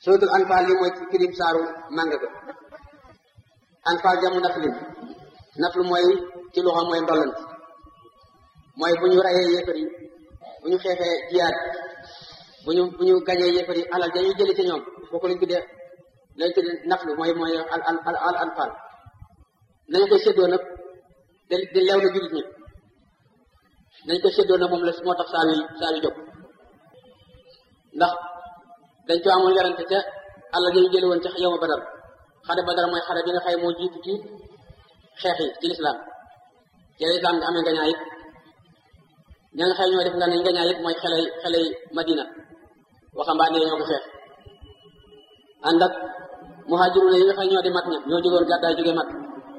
suratul anfal li mooy ci firim saaru màng ga anfal jamu naflin naflu mooy ci loxo mooy ndollant mooy bu ñu rayee yéefar yi bu ñu xeexee jiyaat bu ñu bu ñu gañee yéefar yi alal dañuy jëli ci ñoom kooku lañ tuddee lañ tuddee naflu mooy mooy al al al anfal nañu koy séddoo nag di di leew na jullit ñi nañ ko séddoo nag moom la moo tax saa wi saa wi jóg ndax dañ ko amoon werante ca àlla dañu jële woon ca yow ma badar xare badar mooy xare bi nga xay moo jiitu ci xeex yi ci lislaam ci lislaam nga amee ngañaay it ña nga xay ñoo def nga ne ngañaay it mooy xeley xeley madina waxambaane ñoo ko xeex ànd ak muhajiruna yi nga xay ñoo di mag ña ñoo jógoon gàddaay jóge mag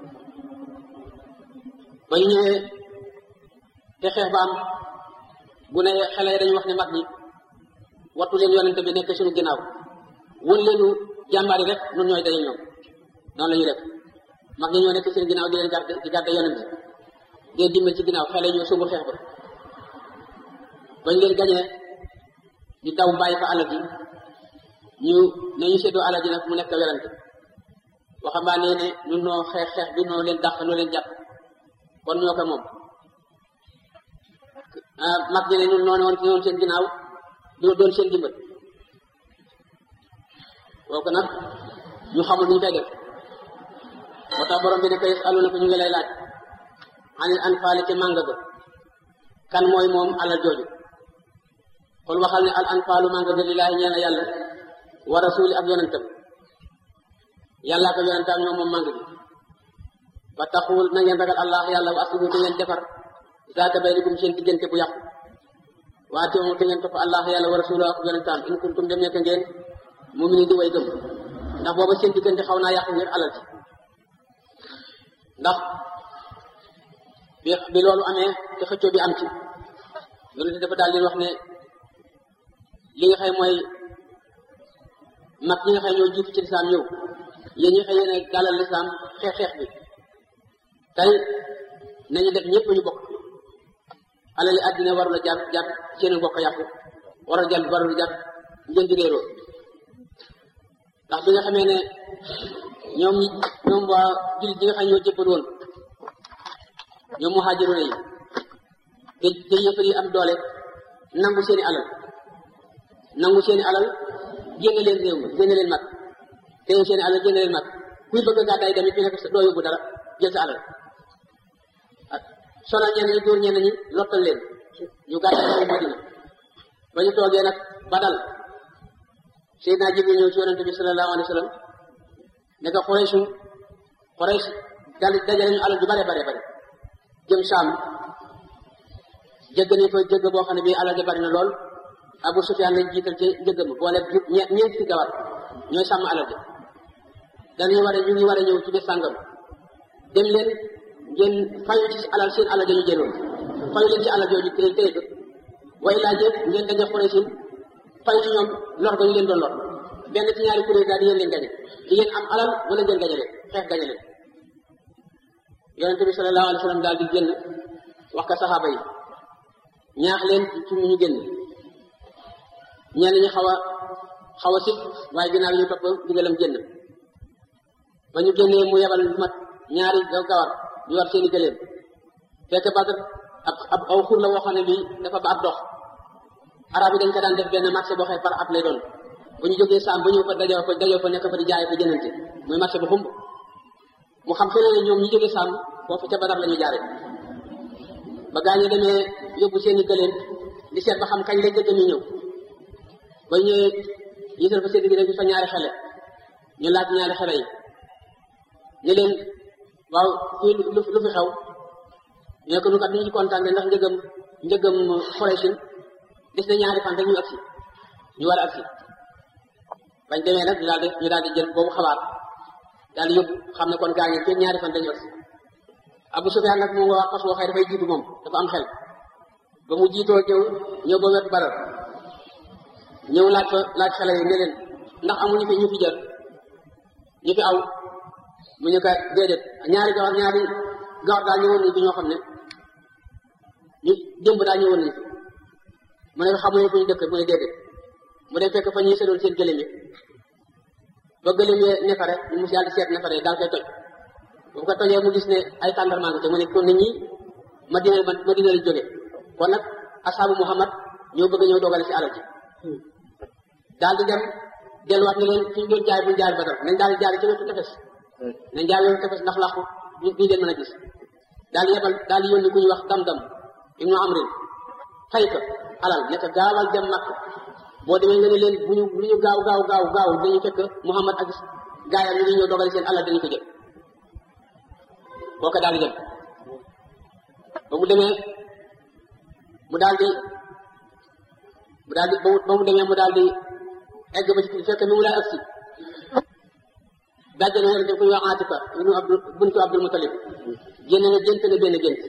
ba ñu ñëwee te xeex ba am bu ne xale yi dañu wax ne mag ñi wattu leen yonente bi nekk suñu ginnaaw won leenu jàmbaari rek nun ñooy daje ñoom noonu la ñu def mag ñi ñoo nekk seen ginnaaw di leen garde di garde yonente di leen dimbal ci ginnaaw xale yi ñoo sóobu xeex ba bañ leen gañee ñu daw bàyyi fa alal ji ñu ne ñu séddoo alal ji nag mu nekk werante waxambaane ne ñun noo xeex xeex bi noo leen dàq noo leen jàpp kon ñoo ko moom mag ñi ne ñun noonu woon ñoon seen ginnaaw doo doon seen dimbal kooku nag ñu xamul ñu koy def moo tax borom bi ne koy alu na ko ñu ngi lay laaj anil anfaali ci mànga ba kan mooy moom alal jooju kon waxal ne al anfaalu mànga ba lillaahi ñeel na yàlla wa rasuuli ak yonentam yàllaa ko yonentam ñoom moom mànga bi ba taxul na ngeen ragal allah yàlla wa aslihu te ngeen defar zaata baynikum seen diggante bu yàqu waa teewul te ngeen topp allah yàlla wa rasulahu ak yonentam in kuntum dem nekk ngeen muminin di way gëm ndax booba seen diggante xaw naa yàqu ngir alal ci ndax bi bi loolu amee te xëccoo bi am ci yonente dafa daal di wax ne li nga xëy mooy mag ñi nga xëy ñoo jiitu ci lislaam ñëw yéen ñi xëy yéen a dalal lislaam xeex xeex bi tey nañu def ñëpp ñu bokk alali àddina warul a jar jar seen bokk yàqu warul jar warul jar ngeen di réeroo ndax bi nga xamee ne ñoom ñoom waa jullit ñi nga xam ñoo jëppal woon ñoom muhaajiroon yi te te yëfar yi am doole nangu seeni alal nangu seeni alal génne leen réew mi génne leen mag te seeni alal génne leen mag kuy bëgg a gàddaay tamit ñu nekk doo yóbbu dara jël sa alal sonal ñenn ñi dóor ñenn ñi lottal leen ñu gàddaay ñëw Madina ba ñu toogee nag ba dal Seydina Jibril ñëw ci yonente bi sallallahu alayhi wa sallam ne ko Quraysh Quraysh dal dajale ñu alal ju bare bare bare jëm Saam jëgg nañ ko jëgg boo xam ne bii alal ja bari na lool Abu Sufyaan lañ jiital ci njëgg ma boole ñeent ci gawar ñooy sàmm alal ja dañuy war a ñu ngi war a ñëw ci bés sàngam dem leen ngeen fayu ci alal seen alal dañu jëloon fayu leen ci alal jooju téye téye ko way laa jëf ngeen daje xore sin fayu ci ñoom lor ga ñu leen doon lor benn ci ñaari kuréel daal di yéen leen gañe di ngeen am alal wala ngeen gañe leen xeex gañe leen yonente bi sallallahu alayhi wa sallam daal di génn wax ko saxaaba yi ñaax leen ci ñu génn ñenn ñi xaw a xaw a sit waaye ginnaaw ñu topp digalam génn ba ñu génnee mu yebal mat ñaari gawar ñu war seeni gëléem fekk Badr ab ab aw xur la woo xam ne bii dafa ba ab dox arab yi dañ ko daan def benn marché boo xëy par at lay doon bu ñu jógee saam ba ñëw fa dajoo fa dajoo fa nekk fa di jaay fa jënante muy marché bu xumb mu xam feneen ne ñoom ñu jógee saam foofu ca Badar la ñu jaare ba gaa ñi demee yóbbu seeni gëléem di seet ba xam kañ la jëgg mi ñëw ba ñëwee yisal fa seen gi rek fa ñaari xele ñu laaj ñaari xele yi ñu leen waaw fii lu lu fi xew ñu ne ko nu kat ñu ci kontaan ndax njëgam njëgam Quraysh des na ñaari fan rek ñu agsi ñu war a agsi bañ demee nag ñu daal di ñu daal di jël boobu xabaar daal di yóbbu xam ne kon gaa ngi kenn ñaari fan dañu agsi Abu Sufyaan nag moom nga wax fas waxee dafay jiitu moom dafa am xel ba mu jiitoo ñëw ñëw ba wet Badar ñëw laaj fa laaj xale yi ne leen ndax amuñu fi ñu fi jël ñu fi aw mu ñu ko déedéet ñaari gawar ñaari gawar daal ñëwoon nañ fi ñoo xam ne ñu démb daal ñëwoon nañ fi mu ne xamuñu fu ñu dëkk mu ne déedéet mu dem fekk fa ñuy sedoon seen gëléem yi ba gëléem yee nefare mu daal di seet nefare daal koy toj bu ko tojee mu gis ne ay tàndarmaa ngi te mu ne kon nit ñi Madina Madina la jóge kon nag asaabu Muhammad ñoo bëgg ñëw dogale si alal ji daal di dem delluwaat ne leen fi ñu doon jaay bu ñu jaar Badar nañ daal di jaar ci wetu tefes nañ jaar wetu tefes ndax làqu ñu ñu leen mën a gis daal di yebal daal di yónni ku ñuy wax dam-dam ibnu amrin fay ko alal nekk gaawal dem makk boo demee nga ne leen bu ñu bu ñu gaaw gaaw gaaw gaaw dañu fekk Muhammad ak gaayam ñu ngi ñëw dogale seen alal dañu ko jël boo ko daal di dem ba mu demee mu daal di mu daal di ba mu demee mu daal di egg ba ci fekk mi mu lay agsi bàjjana yonente bi kuy wax Atifa ibnu Abdul buntu Abdul Mutalib génn na gént na benn gént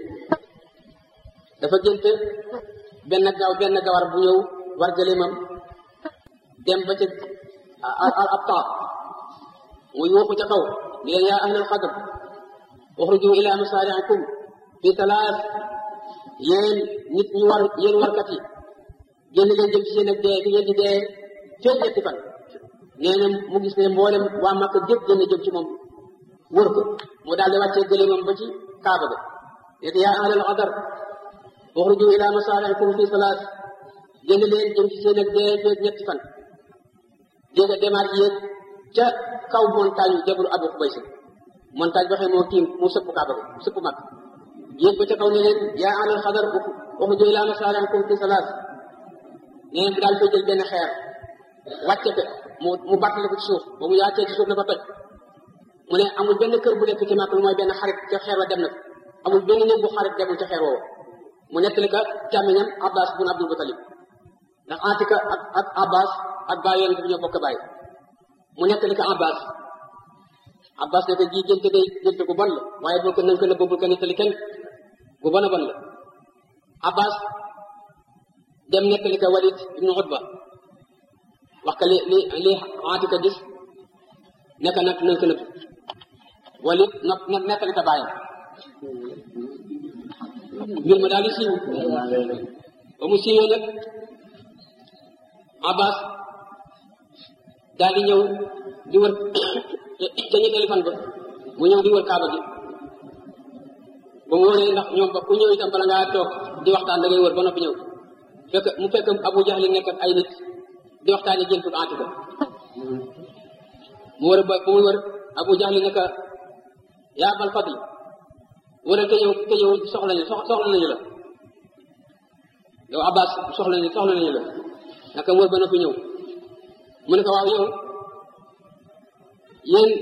dafa gént benn gaaw benn gawar bu ñëw war gëléemam dem ba ca ab taab mu yuuxu ca kaw di leen yaa ahlal xadr uxruju ila masaari'ikum fi talaat yéen nit ñu war yéen warkat yi génn leen jëm ci seen ak dee fi ngeen di dee feeg ñetti fan nee na mu gis ne mboolem waa Makka gépp génn jëm ci moom wër ko mu daal di wàccee gëléemam ba ci kaaba ga nekk yaa ahlal xadar uxruju ila masaari'ikum fi salaat génn leen jëm ci seen ak dee feeg ñetti fan jéega demaat yéeg ca kaw montagne yu jabru abu xubays montagne ba xëy moo tiim mu sëpp kaaba ga sëpp mag yéeg ba ca kaw ne leen yaa ahlal xadar uxruju ila masaari'ikum fi salaat nee na daal koy jël benn xeer wàcce ko mu mu bàttale ko ci suuf ba mu yaatee ci suuf la ba toj mu ne amul benn kër bu nekk ci màkk lu mooy benn xarit ca xeer wa dem na amul benn néeg bu xarit demul ca xeer woowu mu nettali ka càmmiñam abbas bun abdul mutalib ndax atika ak ak abbas ak baay yonent bi ñoo bokk baay mu nettali ka abbas abbas ne ko ji gént day gént gu bon la waaye bul ko nanga ko nëbb bul ko nettali kenn gu bon a bon la abbas dem nettali ka walid ibnu utba wax ka li li li atika gis nekk nag nañ ko nëbb walid not nettali ka bàyyam mbir ma daal di siiw ba mu siiwee nag abbas daal di ñëw di wër ca ñetteeli fan ba mu ñëw di wër kaaba gi ba mu wëree ndax ñoom ba ku ñëw itam bala ngaa toog di waxtaan da ngay wër ba noppi ñëw fekk mu fekk abu jahli nekk ak ay nit di waxtaane jëntu Atika mu wër ba ba mu wër abu jahli nekk yaa bal fadl wëral te ñëw te ñëw soxla nañu soxla nañu la yow abbas soxla nañu soxla nañu la naka wër ba noppi ñëw mu ne ko waaw yow yéen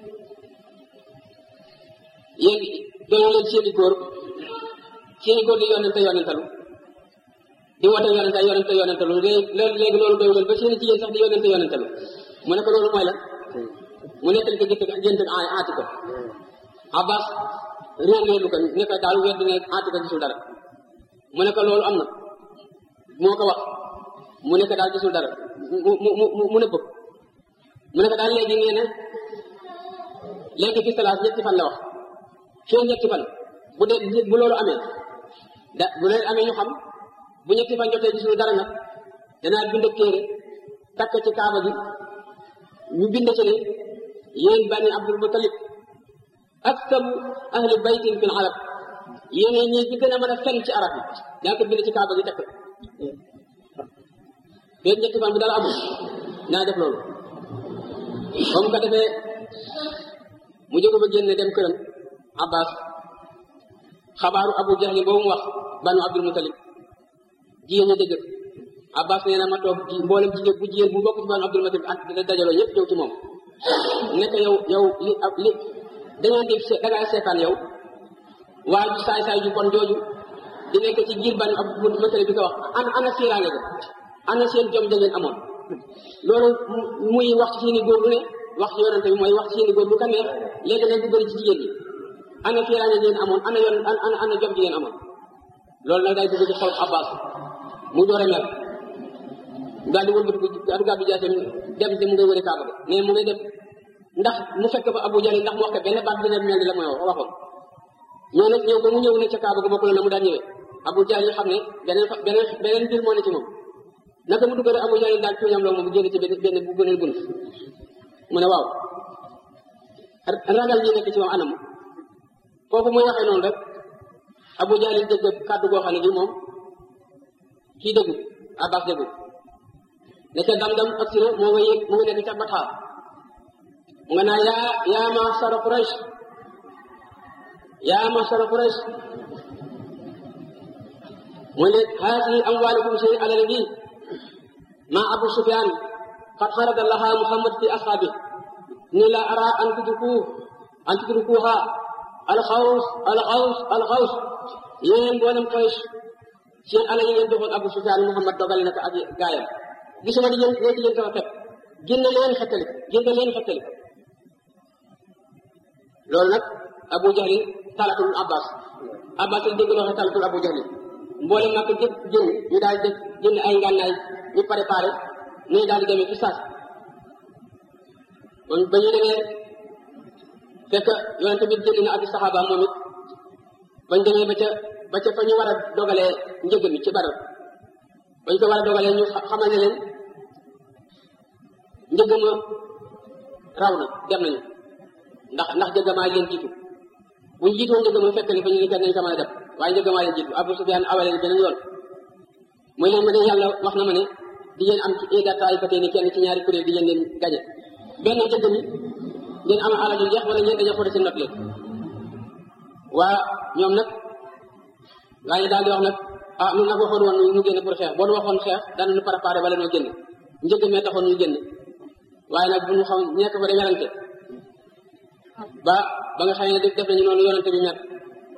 yéen doyu leen seeni góor seeni góor di yonente yonentalu di woote yonente yonente yonentalu léegi loolu doyu leen ba seeni jigéen sax di yonente yonentalu mu ne ko loolu mooy la mu nettali ko jëkk jënt ay aati ko abbas réer réerlu ko ne ko daal wedd ne aati ko gisul dara mu ne ko loolu am na moo ko wax mu ne ko daal gisul dara mu mu mu mu nëbb mu ne ko daal léegi nee na léegi fi salaas ñetti fan la wax fii ñetti fan bu dee bu loolu amee da bu leen amee ñu xam bu ñetti fan jotee gisul dara nag danaa bind téere takk ci kaaba gi ñu bind ci ne yéen bani abdul mutalib aktaru ahli baytin fil arab yéen ñi bi gën a mën a fen ci arab yi daa ko bind ci kaaba gi takk feeg ñetti fan bu dara amul naa def loolu ba mu ko defee mu jóge ba génne dem këram abbas xabaaru abu jahli boobu mu wax banu abdul mutalib jigéen ñi dëgg abbas nee na ma toog mboolem jigéen bu jigéen bu bokk ci banu abdul mutalib ak dina dajaloo ñëpp ñëw ci moom nekk yow yow li li dangeen di da ngaa seetaan yow waa ji saay saay ju bon jooju di nekk ci giir banu abdul mutalib bi ko wax ana ana siiraange ko ana seen jom da ngeen amoon loolu muy wax ci seeni góor lu ne wax ci yonente bi mooy wax ci seeni góor lu ko neex léegi nag bu bëri ci jigéen ñi ana fiiraange ngeen amoon ana yoon ana ana jom ji ngeen amoon loolu nag day dugg ci xol abbas mu door a mer daal di wëlbati ko adu gàddu jaaseem dem te mu ngay wëri kaaba ga mais mu ngay dem ndax mu fekk fa abu jahli ndax mu wax ko benn baat bi ne mel ni la mooy waxoon ñoo nag ñëw ba mu ñëw ne ca kaaba ga bokkul na mu daan ñëwee abu jahli xam ne beneen beneen beneen mbir moo ne ci moom naka mu dugg rek abu jahli daal tuuñam loo moom génn ci benn benn bu beneen bunt mu ne waaw ragal ñi nekk ci moom anam foofu muy waxee noonu rek Abu Jahl dégg kàddu goo xam ne gi moom kii déggu Abbas déggu ne ca dam-dam ak si moo nga yëg mu nga nekk ca Batha mu nga naa yaa yaa ma'shara Quraysh yaa ma'shara Quraysh mooy ne haasihi amwaalukum seen alal gi ma Abu Sufyaan qad farada laha Muhammad fi ashaabi ni la ara an tudruku an tudrukuha alxaws alxaws alxaws yéen mboolem Quraysh seen alal yi ngeen joxoon Abu Sufyaan Muhammad dogale na ko ak gaayam gisuma di yéen yéen di yéen sama xet génne leen xettali génne leen xettali loolu nag Abu Jahl talatul Abbas Abbas yi dégg loo xam talatul Abu Jahl mboolem nag jëpp génn ñu daal di génn ay ngànnaay ñu préparé ñu daal di demee ci saas kon ba ñu demee fekk yonent bi génn na ak saxaaba moom it bañ demee ba ca ba ca fa ñu war a dogalee njëg mi ci Badar bañ ko war a dogalee ñu xamal ne leen njëg ma raw na dem nañu ndax ndax njëg maa leen jiitu buñ jiitoon njëg ma fekk ni fa ñu ne kenn nañ ko mën a def waaye njëg maa leen jiitu Abu Sufyaan awaleen beneen yoon muy leen ma ne yàlla wax na ma ne di ngeen am ci ida taaifatee ni kenn ci ñaari kuréel di ngeen leen gañe benn njëg mi ngeen am alal yu jeex wala ñeen dañoo xool seen not leen waa ñoom nag waaye daal di wax nag ah ñun nag waxoon woon ñu génn pour xeex boo waxoon xeex daan ñu préparé bala noo génn njëg mee taxoon ñu génn waaye nag bu ñu xam ñekk fa de werante ba ba nga xam ne def nañu noonu yonante bi ñett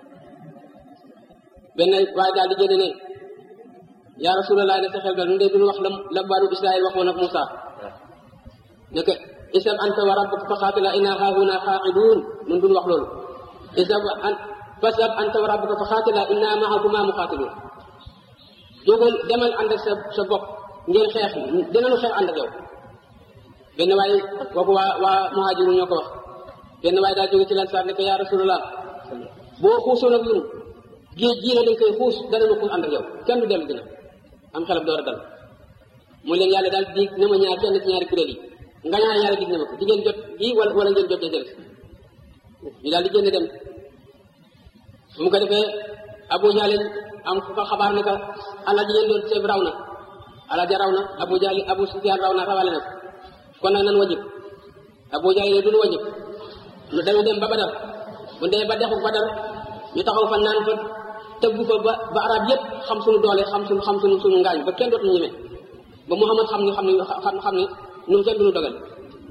benn waaye daal di génn ne yaa rasulallah ne sa xel dal ñun de duñu wax la la banu israil waxoon ak Moussa ne que isab anta wa rabbuka fa xaatila inna haahuna qaacidun ñun duñu wax loolu isab an fasab anta wa rabbuka fa xaatila inna maakuma muqaatilun jógal demal ànd ak sa sa bopp ngeen xeex dinañu xeex ànd ak yow benn waaye kooku waa waa muhaajiru ñoo ko wax benn waaye daal jóge ci lan saar ne ko yaa rasulallah boo xuusoon ak ñun géej gii la dañ koy xuus danañu xuus ànd ak yow kenn du dellu dina am xelam door a dal mu leen yàlla daal dig na ma ñaar kenn ci ñaari kuréel yi nga ñaar yàlla dig na ma ko di ngeen jot gii wala wala ngeen jot jël ñu daal di génn dem su mu ko defee Abu Jahl am ku ko xabaar ne que alal ji ngeen doon seeb raw na alal ja raw na Abu Jahl Abu Sufyaan raw na rawale na kon nag nan wajib Abu Jahl ne duñu wajib lu dañu dem ba Badar bu dee ba dexu Badar ñu taxaw fa naan fa tëggu fa ba ba arab yëpp xam suñu doole xam suñu xam suñu suñu ngaañ ba kenn dootuñu ñeme ba Muhammad xam ne xam ne xam xam ne ñun kenn duñu dogal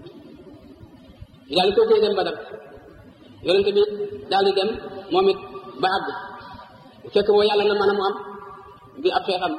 ñu daal di koy dem Badar yonente bi daal di dem moom it ba àgg fekk boo yàlla na mën a mu am bi ab xeexam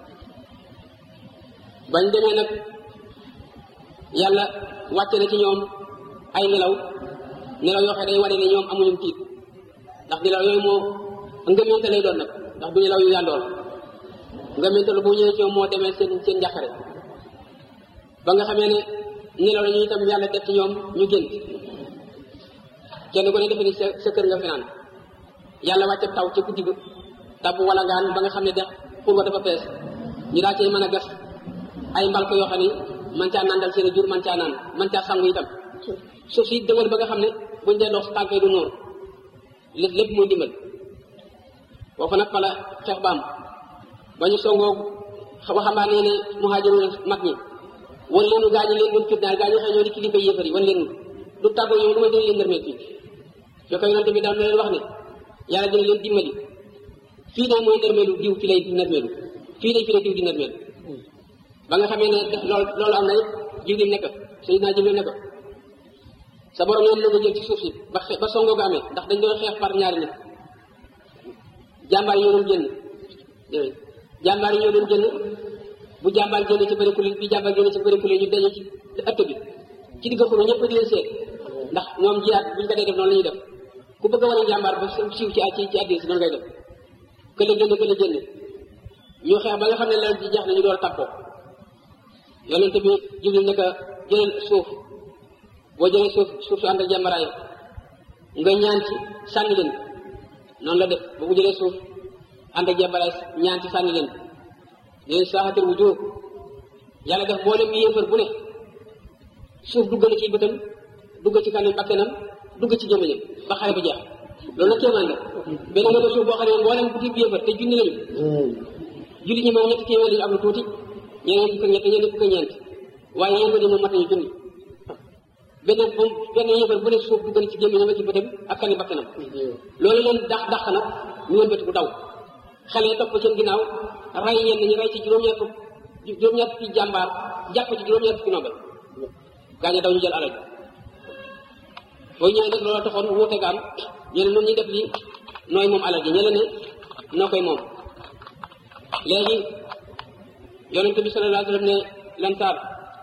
bañ demee nag yàlla wàcce na ci ñoom ay nelaw nelaw yoo xam ne day wane ne ñoom amuñu tiit ndax nelaw yooyu moo ngëmente lay doon nag ndax du nelaw yu yàndoor ngëmente lu bu ñëwee ci ñoom moo demee seen seen njàqare ba nga xamee ne nelaw la ñu itam yàlla def ci ñoom ñu génn kenn ko ne defe ni sa sa kër nga finaan yàlla wàcce taw ca guddi ga taw bu wala ngaan ba nga xam ne dex pour nga dafa fees ñu daal cay mën a gas ay mbalko yoo xam ne man caa naan dal seen jur man caa naan man caa sangu itam suuf si dëgër ba nga xam ne buñ dee dox tànk yi du nóor lépp lépp muy dimbal foofu nag fala xeex baam ba ñu songoo waxambaane ne muhaajiru mag ñi wan leenu gaa ñi leen doon fitnaal gaa ñi xëy ñoo di kilifa yéefar yi wan leen du tàggoo ñoom lu ma dina leen nërmeel fii fekk yonente bi daal na leen wax ne yàlla dina leen dimbali fii de mooy nërmeelu diw fi lay nërmeelu fii de fi lay diw di nërmeelu ba nga xamee ne loolu loolu am na it jibril nekk sayidina jibril nekk sa borom yoon la nga jël ci suuf si ba ba songoo ga amee ndax dañ doon xeex par ñaari nit jàmbaar yi ñoo doon génn jàmbaar yi ñoo doon génn bu jàmbaar génne ci bëri kuréel bi jàmbaar génne ci bëri kuréel ñu daje ci ëtt bi ci digg xuru ñëpp di leen seet ndax ñoom jiyaat buñ ko dee def noonu la ñuy def ku bëgg a wane jàmbaar ba siiw ci ci ci àddina si noonu ngay def kële génn kële génn ñu xeex ba nga xam ne leen di jeex na ñu door tàppoo yonent bi jibril ne ko jëlal suuf boo jëlee suuf suuf su ànd ak jàmbaraay nga ñaan ci sànni leen noonu la def ba mu jëlee suuf ànd ak jàmbaraay ñaan ci sànni leen leen saaxatir wu jóor yàlla def boolem yéefar bu ne suuf dugg na ci bëtam dugg ci kanam bakkanam dugg ci gémmiñam ba xare ba jeex loolu nag kéemaan la benn nga ba suuf boo xam ne mboolem bu fi yëfar te junni lañu julli ñi moom ñetti téeméer lañu am lu tuuti ñeneen fukk ñett ñeneen fukk ñeent waaye yéen moom mat nañu junni benn benn yëfar bu ne suuf dugg na ci gémmiñam ak ci bëtam ak kanam bakkanam loolu leen dax dax nag ñu wëlbati bu daw xale topp seen ginnaaw rey ñenn ñi rey ci juróom-ñett fukk juróom-ñett fukki jàmbaar jàpp ci juróom-ñett fukki nombal gaañe daw ñu jël alal booy ñëwee nag loolu taxoon wuute ga am ñu ne nun ñuy def lii nooy moom alal ji ñële ne noo koy moom léegi yonent bi sallallahu alayhi wa sallam ne lansaar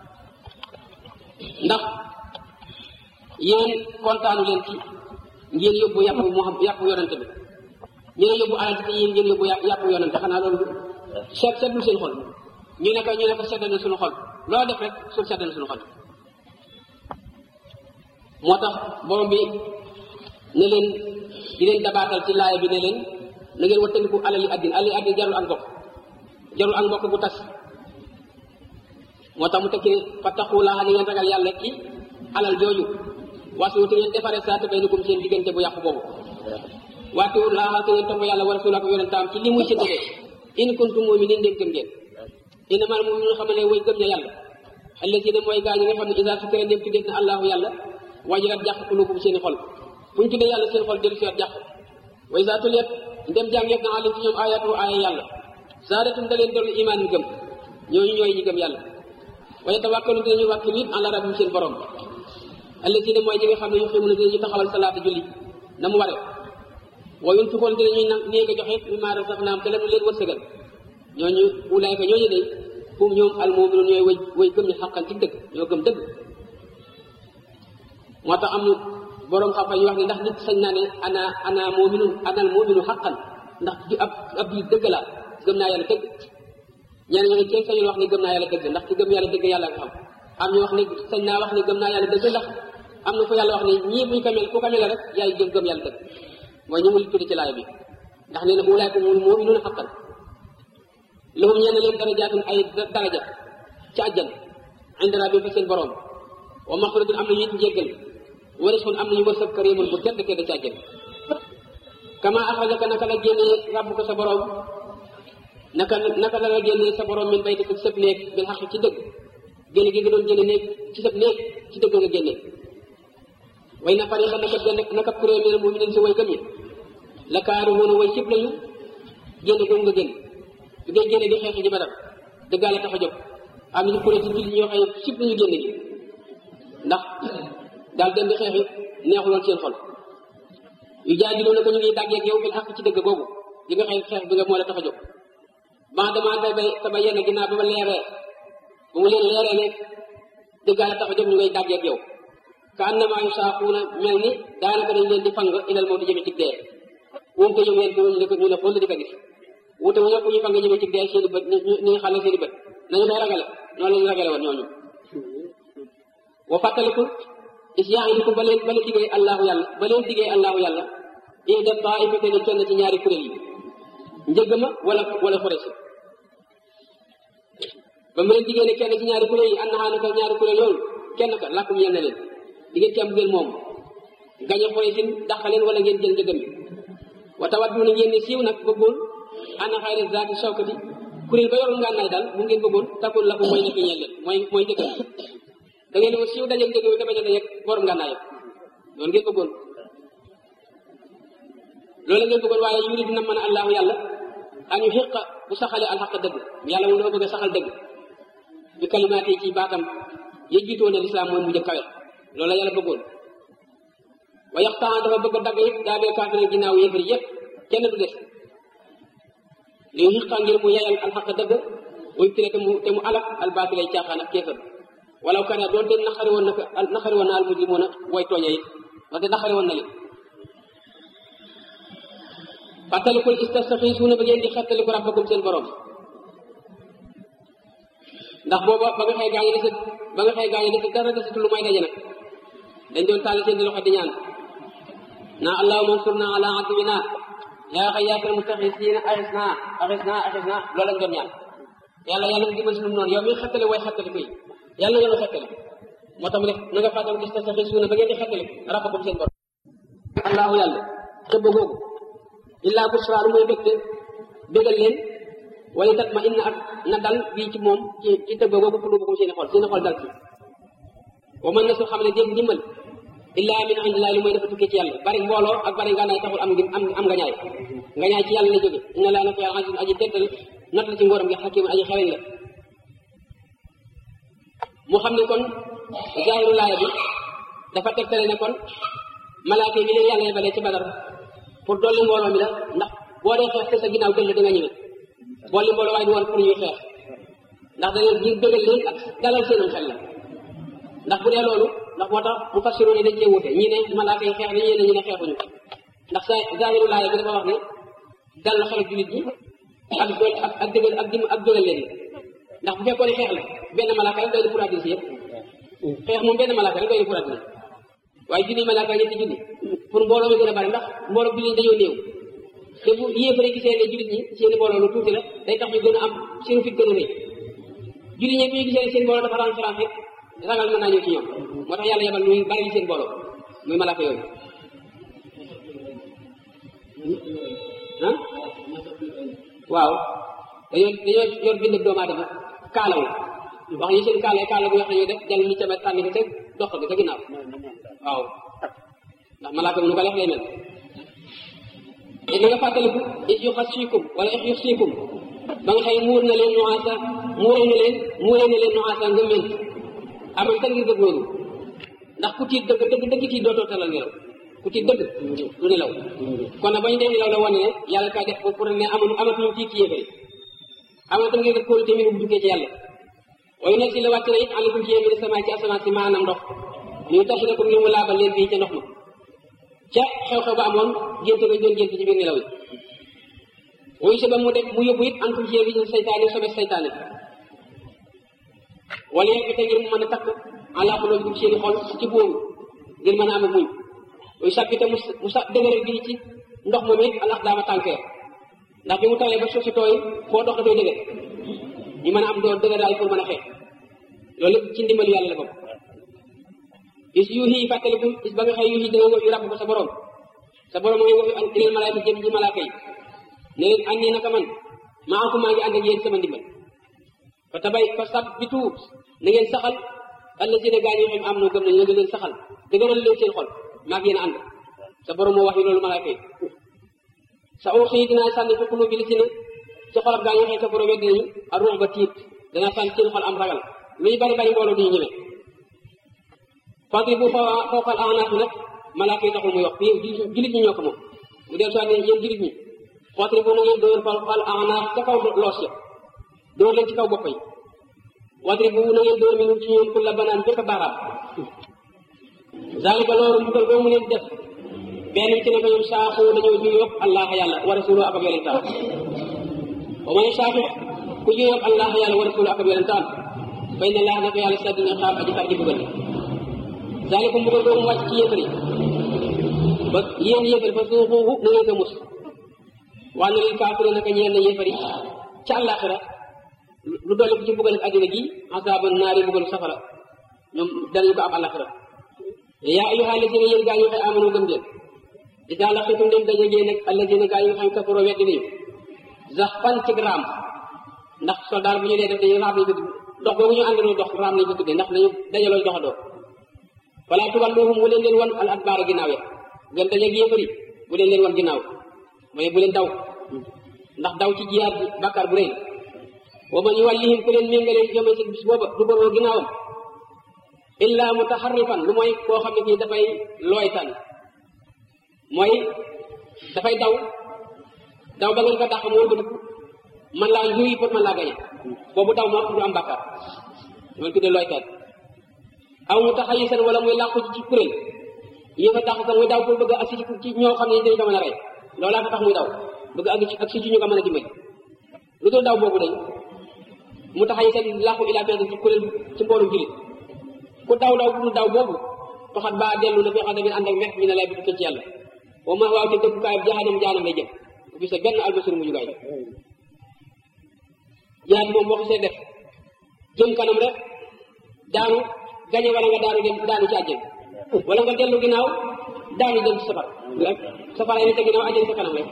ndax yéen kontaanu leen ci ngeen yóbbu yàpp mu xam yàpp yonent bi ñu ne yóbbu alal ci yéen ngeen yóbbu yàpp yonent xanaa loolu seet seetul seen xol ñu ne ko ñu ne ko seddal na suñu xol loo def rek suñ seddal na suñu xol moo tax borom bi ne leen di leen dabaatal ci laaya bi ne leen na ngeen wattandiku alali addin alali addin jarul ak mbokk jarul ak mbokk bu tas moo tax mu tekki ne fattaqullaaha ni ngeen ragal yàlla ci alal jooju waasi te ngeen defaree saa te baynikum seen diggante bu yàqu boobu waati laaha te ngeen topp yàlla wa rasuula ak yonentam ci li muy séddale in kuntum mu'minin ndéem gëm ngeen innamal mu'minuuna xam ne way gëm ña yàlla allazina mooy gaa ñi nga xam ne isa sukira ndéem tuddee na allahu yàlla wajilat jàq qulubuhum seeni xol bu ñu tuddee yàlla seen xol dellu seet jàq wa isa tuliyat ndem jàngeef na alim ci ñoom ayatu aaya yàlla zaadatum da leen dolli imaan ñu gëm ñooñu ñooy ñi gëm yàlla wa yatawakkalu dinañu wàkkilu it ala rabbihim seen borom allazina mooy ñi nga xam ne yuqiimuna dinañu taxawal salaata julli na mu waree wa yunfiqoon dinañuy nag néeg a joxe mimmaa razaqnaahum te la nu leen wërsëgal ñooñu ulaayka ñooñu de hum ñoom al mu'minuun ñooy way way gëm ñu xaqan ci dëgg ñoo gëm dëgg moo tax am borom xam-xam yi wax ne ndax nit sañ naa ne ana ana mu'minun ana al mu'minu xaqan ndax ab ab biir dëgg la gëm naa yàlla dëgg ñeneen ñoo ne kenn sañul wax ne gëm naa yàlla dëgg ndax ki gëm yàlla dëgg yàlla nga xam am ñu wax ne sañ naa wax ne gëm naa yàlla dëgg ndax am na fu yàlla wax ne ñii buñ ko mel ku ko mel rek yaay gëm gëm yàlla dëgg mooy ñu mu li tuddi ci laay bi ndax nee na bu ulaayka humul mu'minuuna haqqan lahum ñenn leen darajaatun ay daraja ci àjjan inda rabbihim fa seen borom wa maxfiratun am nañu it njéggal wa rizqun am nañu wërsëg kariimun bu tedd tedd ci àjjan kama axrajaka naka la génnee rabbuka sa borom naka naka la la génnee sa borom min baytika ci sëb néeg bil xaq ci dëgg génne gi nga doon génne néeg ci sëb néeg ci dëgg nga génne way na fariqa naka naka kuréel mi ne mu'minin si way gëm ñi la kaarihuuna way sib lañu génne googu nga génn bi ngay génne di xeexi ji Badar dëggaale tax a jóg am nañu kuréel ci jullit ñoo xam ne sib lañu génne gi ndax daal dem di xeexi neexuloon seen xol yu jaajiloo na ko ñu ngi dàggeeg yow bil xaq ci dëgg googu li nga xeex xeex bi nga moo la tax a jóg ban damaa da bay taba yenn ginnaaw ba ma leeree ba mu leen leeree ne dëggaale tax a jóg ñu ngay dàggeeg yow ka annama yusaaquuna mel ni daanaka dañ leen di fang ilal mawti jëme ci dee moom te yëngu leen ko ñu ne ñu ne xool di ko gis wute wu ñëpp ñu fang jëme ci dee seen i bët ni ñu xale seen i bët nañu koy ragale noonu la ñu ragale woon ñooñu wa fàttaliku is ya'idukum ba leen ba leen diggee allahu yàlla ba leen diggee allahu yàlla ihda taa'ifatayn kenn ci ñaari kuréel yi njëgg ma wala wala forêt si ba mu leen diggee ne kenn ci ñaari kuréel yi annahaa naka ñaari kuréel yooyu kenn ka làkkum yenn leen di ngeen ci am ngeen moom gañe xooy sin dàqaleen wala ngeen jël njëgam bi wa tawadduuna ngeen ne siiw nag bëggoon ana xayra zaati shawkati kuréel ba yorul ngànnaay daal mu ngeen bëggoon takul la ko mooy nekk ñeel leen mooy mooy njëgam bi da ngeen ne siiw dajeeg njëgam bi te bañ a dajeeg borom ngànnaay loolu ngeen bëggoon loolu ngeen bëggoon waaye yuri dina mën a allahu yàlla añu xiqa bu saxale alxaq dëgg yàlla moom dafa bëgg a saxal dëgg bi kalimaat yi ci baatam ya jiitoo ne lislaam mooy mujj kawe loolu la yàlla bëggoon wa yaxtaan dafa bëgg a dagg yëpp daa bee kaafir ginnaaw yéefar yëpp kenn du des li xiqa ngir mu yeyal alxaq dëgg muy tere te mu te mu alak albaatil ay caaxaan ak kéefar walaw kana doonte naxari woon na ko naxari woon na al mujrimuuna way tooña it wante naxari woon na leen fàttalikul istastaxiisuuna ba ngeen di xettaliku rabbakum seen borom ndax booba ba nga xëy gaa yi dese ba nga xëy gaa yi dese dara desetu lu may daje nag dañ doon taal seen di loxo di ñaan naa allahumma ansurna ala aduwina yaa xayyaakal mustaxiisiina axisna axisna axisna loolu lañ doon ñaan yàlla yàlla nga dimbal sunu noonu yow mi xettali way xettali koy yàlla nga nu xettali moo tax mu def na nga fàttali gis sa xis suuna ba ngeen di xettali rabbakum seen borom allahu yàlla xëbb googu illaa busra lu muy bégte bégal leen wala tat ma inna ak na dal bii ci moom ci ci tëgg googu qulubukum seeni xol seeni xol dal ci wa man na su xam ne dégg ndimbal illaa min indillahi lu muy dafa tukkee ci yàlla bari mbooloo ak bari ngànnaay taxul am am am nga ñaay nga ñaay ci yàlla la jóge inna laa nako yàlla aziz aji teddal not la ci ngóoram gi xakim aji xeweñ la mu xam ne kon zaahiru laaya bi dafa tegtale ne kon malaaka yi bi leen yàlla yebalee ci badar pour dolli mbooloo mi la ndax boo dee xeex te sa ginnaaw dëll da nga ñëwee boole mbooloo waaye du woon pour ñuy xeex ndax da leen di bëggal leen ak dalal seenum xel la ndax bu dee loolu ndax moo tax mu fassiru ne dañ cee wute ñii ne malaaka yi xeex nañu ne ñu ne xeexuñu ndax sa zaahiru laaya bi dafa wax ne dal xel jullit ñi ak dool ak ak dëggal ak dim ak dëggal leen ndax bu fekkoon ne xeex la benn malaaka rek doy na pour àddina si yëpp xeex moom benn malaaka rek doy na pour àddina waaye junni malaaka ñetti junni pour mbooloo mi gën a bari ndax mbooloo jullit ñi dañoo néew te bu yéefare gisee ne jullit ñi seen mbooloo lu tuuti la day tax ñu gën a am seen fit gën a rëy jullit ñi bu ñu gisee ne seen mbooloo dafa renférence rek ragal mën naa ñëw ci ñoom moo tax yàlla yebal muy bari seen mbooloo muy malaaka yooyu ah waaw dañoo dañoo yor bind doomu aadama kaalaw wax ñu seen kaala kaala bu wax nañoo def jàll ñu ca sànni ko te dox bi ca ginnaaw waaw ndax malaaka bi nu ko leex lay mel te na nga fàttaliku it yu xas siikum wala it yu siikum ba nga xëy muur na leen nuwaasa muure na leen muure na leen nuwaasa nga ment amal tan ngir dëgg loolu ndax ku tiit dëgg dëgg dëgg tiit dootoo talal nelaw ku tiit dëgg du nelaw kon nag bañ dee nelaw la wane ne yàlla kaa def pour ne amatu amatuñu tiit ci yéefari amal tan ngir dëgg kóolu tamit bu duggee ci yàlla waaye nag si la wàcc na it àllakum ci yéen mi sama ci asamaan si maanaam ndox ñu tax na pour ñu mu laabal leen fii ca ndox ma ca xew-xew ba amoon gént ba doon gént ci biir nelaw yi wuyu si ba mu def mu yóbbu it antum ci yéen saytaane sobe saytaane wala yegg te ngir mu mën a takk àllaa xuloo bi seeni xol ci bóomu ngir mën a am ak muñ wuyu sàppite mu mu sa dëgëral bi ci ndox moom it alax daama tànkee ndax bi mu tawee ba suuf si tooy foo dox dafay dëgër ñu mën a am doo dëgër daal pour mën a xeex loolu lépp ci ndimbalu yàlla la bopp is yuuxi fàttaliku is ba nga xëy yuuxi da nga wax yu ràbb ko sa borom sa borom mooy wax yu ilal malaayka jëm ci malaaka yi ne leen andi naka man maa aku maa ngi ànd ak yéen sama ndimbal fa tabay fa sabbitu na ngeen saxal allazina gaa ñoo xam am noo gëm nañu nga leen saxal dëgëral leen seen xol maa ngi yéen ànd sa borom moo wax yu loolu malaaka yi sa oo xëy dinaa sànni fi xulu bi li si na ci xolab gaa ñoo xam sa borom weddi nañu ak ruux ba tiit danaa sànni seen xol am ragal luy bari bari mbooloo duñu ñëwee fadri bu fa fawqal a'naaq nag malaaka yi taxul muy wax fii jullit ñi ñoo ko moom mu del soit ne yéen jullit ñi fadri bu na ngeen dóor fawqal a'naaq ca kaw loos ya dóor leen ci kaw bopp yi wadri bu na ngeen dóor mi nun ci ñoom kulla banaan bépp baaraam zalika loolu mbugal boo mu leen def benn ci ne ko ñoom saaxu dañoo juyóob allah yàlla wa rasulu ak ab yonentaan wa man saaxu ku juyóob allah yàlla wa rasulu ak ab yonentaan fay na laa nako yàlla sadina xaam aji tar ji bugal zalikum mbugal boobu mu wàcc ci yéefar yi ba yéen yéefar fa suuxuuxu na ngeen ko mus waa na leen kaafire naka ñeen na yéefar yi ca àllaaxira lu dolli ko ci mbugal ak àddina gi asaaban naari mbugalu safara ñoom danañu ko am àllaaxira yaa ayyuha alladina yéen gaa yi nga xam amanu gëm ngeen idaa laqitum dem daje ngeen nag alladina gaa yi nga xam kafaroo weddi nañu zax fan ci raam ndax soldaar bu ñu dee def dañuy raam lañu ko dox boobu ñu àndandoo dox raam lañu ko tuddee ndax dañu dajaloo doxandoo wala tuwalluhum bu leen leen wan al adbaara ginnaaw ya gën dajeeg yéefari bu leen leen wan ginnaaw mooy bu leen daw ndax daw ci jiyaat bi bàkkaar bu rëy wa man yuwallihim ku leen méngalee jome ci bis booba du bëroo ginnaawam illa mutaharrifan lu mooy koo xam ne kii dafay looytan mooy dafay daw daw ba ngeen ko dàq mu wëlbatiku man laa yuy pour man laa gañe boobu daw moo du am bàkkaar loolu tuddee looytan aw mutaxayisan wala muy làqu ci kuréel yi fa tax ko muy daw pour bëgg a agsi ci ñoo xam ne dañu ko mën a rey loolaa ko tax muy daw bëgg agsi ak si ci ñu ko mën a dimbali lu dul daw boobu day mutaxayisan làqu ilaa benn ci kuréel ci mboolum jullit ku daw daw bu dul daw boobu toxat baa dellu na fi xam ne ànd ak mex mi ne lay bi tukkee ci yàlla wa ma waaw te dëkkukaay jahanam jahanam lay jëm bu sa benn albasir mu jugaay jihaad moom boo xasee def jëm kanam rek daanu gañe wala nga daanu dem daanu ci àjjana wala nga dellu ginnaaw daanu dem ci safar safara yi ne te ginnaaw àjjana sa kanam rek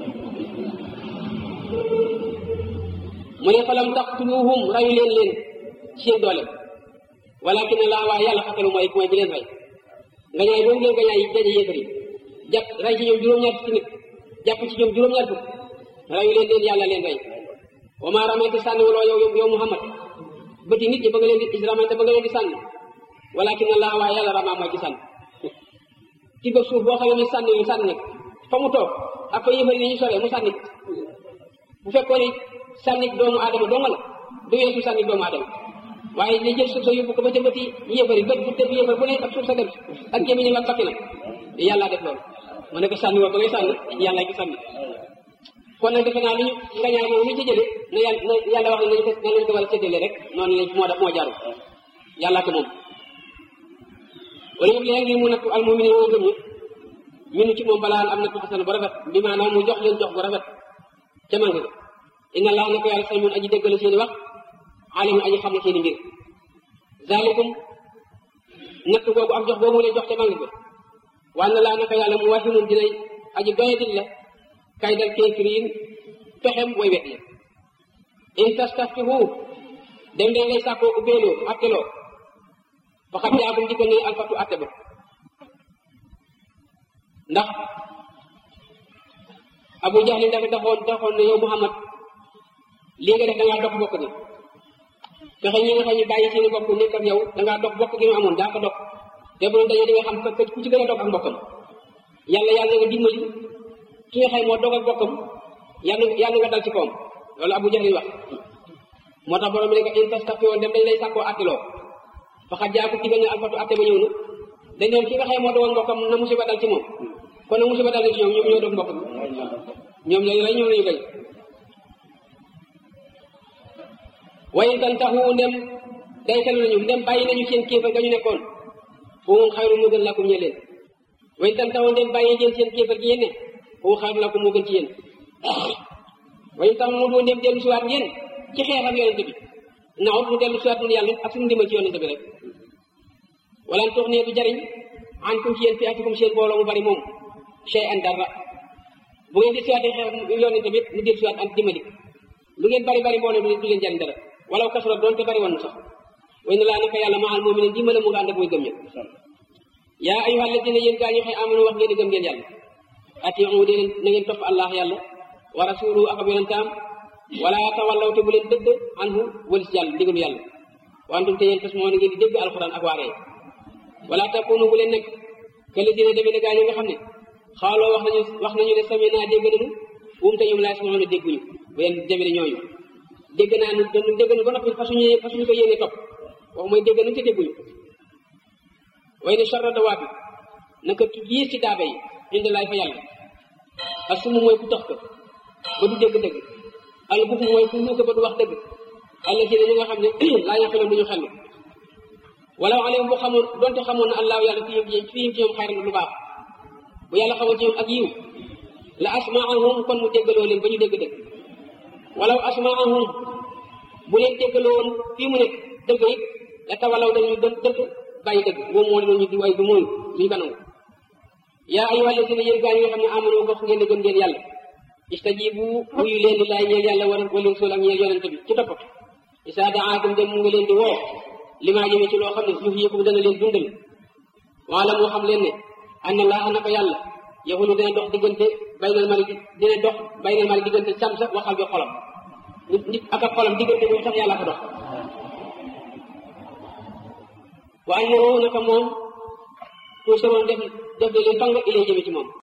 mu ne falam taqtuluhum rayu leen leen ci seen doole walakin laa waa yàlla xatalu mooy mooy bi leen rey nga ñaay boobu ngeen nga ñaay daje yéefar yi jàpp rey ci ñoom juróom-ñaar fukki nit jàpp ci ñoom juróom-ñaar fukk rayu leen leen yàlla leen rey wa maa ramayta sànni waloo yow yow Muhammad bëti nit ñi ba nga leen di is ramayta ba nga leen di sànni walakin laa waa yàlla ramaa mooy ci sànni ci bëgg suuf boo xamee ne sànni yu sànni nag fa mu toog ak fa yéefar yi ñu soree mu sànni bu fekkoon ni sànni doomu aadama dong la du weesu sànni doomu aadama waaye li jël suuf sa yóbbu ko ba ca bëti yéefar yi bët bu tëb yéefar bu ne ak suuf sa dem ak gémmiñam ak bakkinam yàlla def loolu mu ne ko sànni woo ba ngay sànni yàlla ki sànni kon nag defe naa li ñu nga ñaay moom ñu ci jële na yàlla na yàlla wax ne nañu ko na leen ko war a séddale rek noonu lañ moo def moo jaarul yàlla ko moom wala yëpp léegi mu nattu al mu'minin woo gëm ñi minu ci moom balaa am nattu xasan bu rafet bi maanaam mu jox leen jox bu rafet ca man nga inna allah na ko yàlla say mun aji déggal seeni wax alimun aji xam na seeni mbir zalikum natt googu ak jox boobu leen jox ca man nga wa anna laa na ko yàlla mu wahimun dinay aji doyadil la kay dal kéefiriin pexem way wet ya in tastaftihu dem dañ lay sàkkoo ubbeeloo atteloo faxat jaakum dikkal ne alfatu atte ba ndax abu jahlin dafa taxoon taxoon ne yow muhammad lii nga def da ngaa dox bokk ni fexe ñi nga xam ne bàyyi seeni bokk nekk ak yow da ngaa dox bokk gi ñu amoon daa ko dox te bu doon dañoo di nga xam ka ku ci gën a dox ak mbokkam yàlla yàlla nga dimbali ki nga xam moo doog ak bokkam yàlla yàlla nga dal ci kawam loolu abu jahlin wax moo tax borom bi ne ko in tastaftiwoon dem dañ lay sàkkoo attiloo faxat jaaku digal ne alfatu atte ba ñëw na dañ doon ki nga xam moo doon mbokkam na musiba dal ci moom kon nag musiba dal ci ñoom ñoom ñoo doon mbokkam ñoom ñooñu rey ñoom lañu gañ wayin tan taxu ndem day telu nañu ndem bàyyi nañu seen kéefar ga ñu nekkoon foo moom xayru moo gën lakum ñe leen wayin tan taxu ndem bàyyi ngeen seen kéefar gi yéen ne foo xayru lakum moo gën ci yéen wayin tax mu doo ndem dellu siwaat ngeen ci xeex ak yonente bi naxut mu dellu siwaat nun yàlla ak suñu ndimbal ci yonente bi rek wala tox nee du jariñ an kum ci yéen fi atikum seen booloo mu bari moom chey an dara bu ngeen di siwaatee xeex yonente bi mu dellu siwaat an dimbali lu ngeen bari bari mbooloo du leen jariñ dara walaw kasura doon te bari woon sax way na laa naka yàlla ma al mu'minin dimbale mu nga ànd ak muy gëm ña yaa ayyuhal ladina yéen gaa ñu xëy amanu wax ngeen di gëm ngeen yàlla atiu dee na ngeen topp allah yàlla wa rasuluhu ak ab yonentaam wala tawallaw te bu leen dëgg anhu walis yàlla ndigalu yàlla wantum te yéen tas moo na ngeen di dégg alquran ak waaree wala takunu bu leen nekk que li dina demee ne gaa ñi nga xam ne xaaloo wax nañu wax nañu ne sami naa dégg nañu um te ñoom laa sama ne dégguñu bu leen demee ne ñooñu dégg naa nu dañu dégg nu ba noppi fasuñu fasuñu ko yéene topp wax mooy dégg nañu te dégguñu way ne charra dawaat bi naka ki gis ci daaba yi indi laay fa yàlla ak sumu mooy ku tax ko ba du dégg dëgg al bufu mooy ku nuuka ba du wax dëgg àlla si ne ñi nga xam ne laa yaqiloon duñu xellu wala alayhim bu xamoon donte xamoon na allahu yàlla fihim ci fihim ci ñoom xayran lu baax bu yàlla xamoon ci ñoom ak yiw la asmaahum kon mu déggaloo leen ba ñu dégg dëgg walaw asmaahum bu leen déggaloon fii mu nekk dëgg it la tawalaw dañu dë dëgg bàyyi dëgg moom moo leen ñu di way du mooy duñu ko nangu yaa ayyuha alladina yéen gaa yi nga xam ne amano bokk ngeen di gëm ngeen yàlla istajibu wuyu leen di laay ñeel yàlla wala wala rasul ak ñeel yonente bi ci toppatu isa daakum dem mu ngi leen di woo li maa jëmee ci loo xam ne yuux yëpp dana leen dundal wala moo xam leen ne anna laa naka yàlla yaxulu dina dox diggante baynal mali dina dox baynal mali diggante sam sa waxal bi xolam nit nit ak ak xolam diggante boobu sax yàlla ko dox wa annahu naka moom tout sama def def de leen fang ilay jëme ci moom